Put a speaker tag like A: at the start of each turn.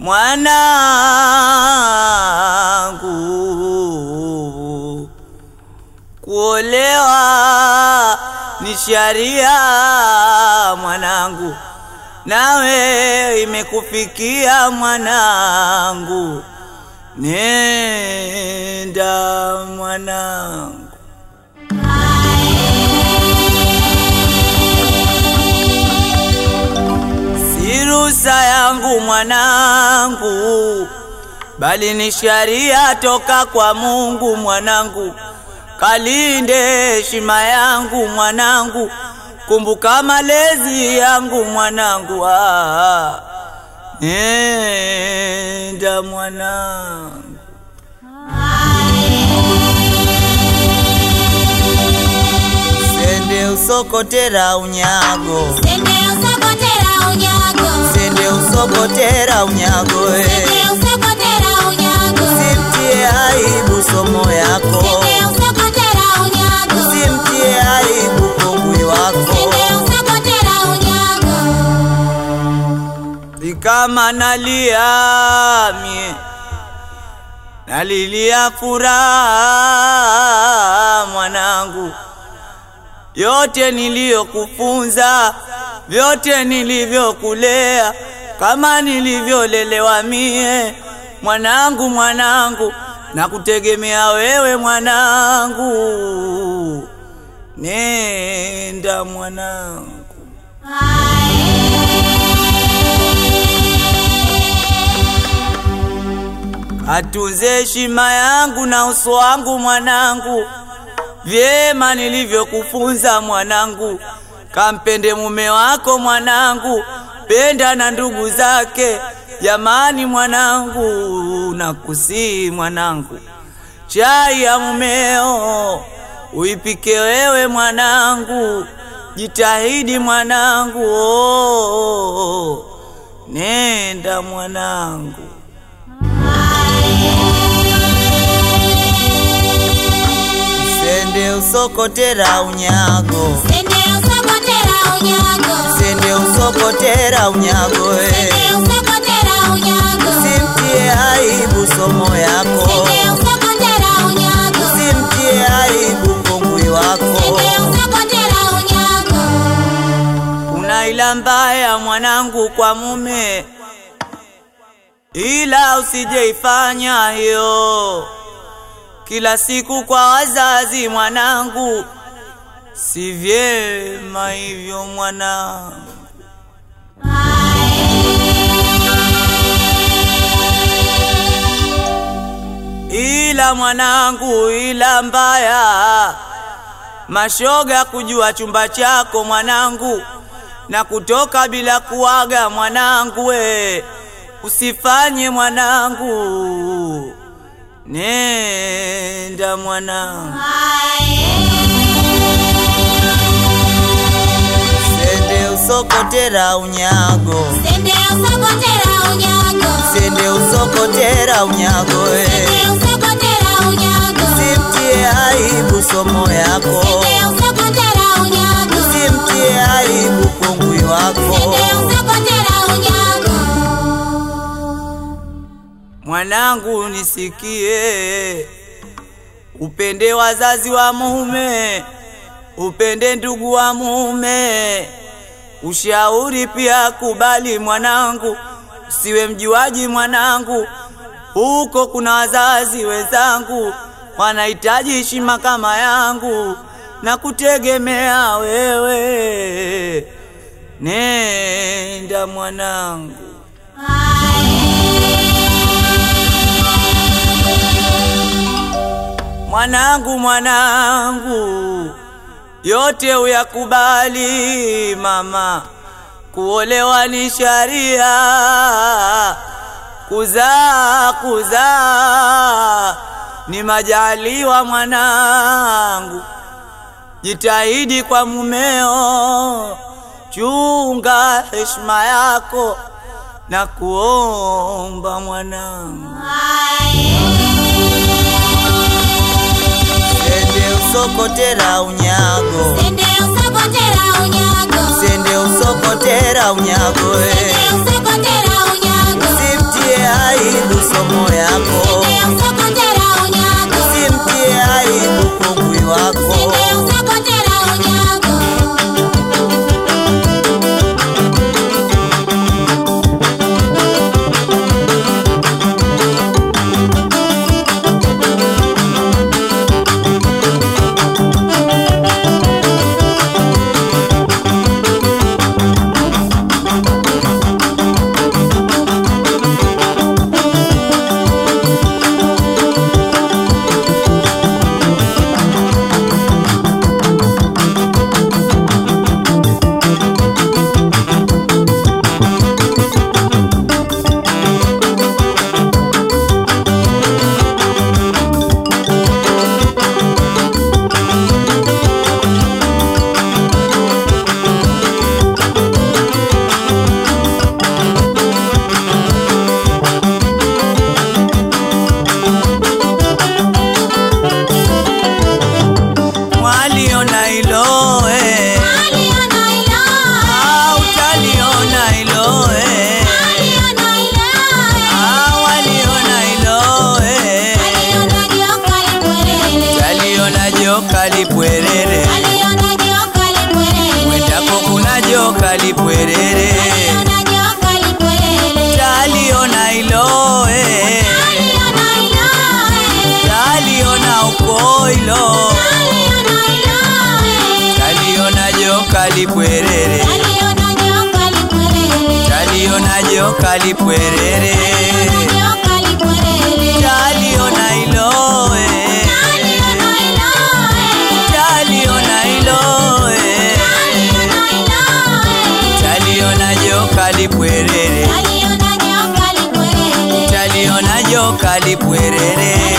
A: mwanangu, kuolewa ni sharia mwanangu, nawe imekufikia mwanangu, nenda mwanangu. Si ruhusa yangu mwanangu, bali ni sharia toka kwa Mungu mwanangu. Kalinde heshima yangu mwanangu, kumbuka malezi yangu mwanangu. Ah, nenda mwanangu. Sende usokotera unyago,
B: Sende usokotera unyago.
A: sende usokotera unyago eh.
B: Sende usokotera unyago.
A: Simtie aibu somo yako,
B: Sende usokotera unyago.
A: simtie aibu kongwi wako.
B: Sende usokotera unyago.
A: Si kama nalia mie, nalilia furaha mwanangu, yote niliyokufunza, vyote nilivyokulea, kama nilivyolelewa mie mwanangu, mwanangu, na kutegemea wewe mwanangu, nenda mwanangu. Atunze heshima yangu na uso wangu mwanangu, vyema nilivyokufunza mwanangu. Kampende mume wako mwanangu, penda na ndugu zake. Jamani mwanangu, nakusii mwanangu, chai ya mumeo uipike wewe mwanangu, jitahidi mwanangu, oh, nenda mwanangu. Sende usokotera unyago,
B: Sende usokotera unyago.
A: sende usokotera unyago eh.
B: Sende usokotera unyago.
A: Simtie aibu somo yako,
B: Sende usokotera unyago.
A: simtie aibu kongwi wako.
B: Sende usokotera unyago.
A: Kuna ila mbaya mwanangu kwa mume, ila usijeifanya hiyo kila siku kwa wazazi mwanangu, si vyema hivyo mwanangu. Ila mwanangu, ila mbaya mashoga kujua chumba chako mwanangu, na kutoka bila kuaga mwanangu, we usifanye mwanangu, nenda mwanangu. Sende usokotera unyago,
B: Sende usokotera unyago.
A: sende usokotera unyago, we
B: Sende usokotera unyago.
A: simtie aibu somo yako,
B: Sende usokotera unyago.
A: simtie aibu kongwi wako.
B: Sende usokotera unyago.
A: Mwanangu nisikie, upende wazazi wa mume, upende ndugu wa mume, ushauri pia kubali mwanangu, usiwe mjuaji mwanangu, huko kuna wazazi wenzangu wanahitaji heshima kama yangu na kutegemea wewe, nenda mwanangu. Mwanangu, mwanangu, yote uyakubali mama, kuolewa ni sharia, kuzaa kuzaa ni majaliwa mwanangu, jitahidi kwa mumeo, chunga heshima yako na kuomba mwanangu. Sende usokotera unyago,
B: Sende usokotera unyago.
A: sende usokotera unyago, eh.
B: Sende usokotera unyago.
A: simtie joka lipwerere
B: Nyoka lipwerere.
A: taliona hilo eh.
B: Aliona hilo, eh.
A: taliona hilo eh.
B: Aliona hilo, eh.
A: taliona joka lipwerere
B: Aliona nyoka lipwerere.
A: taliona joka lipwerere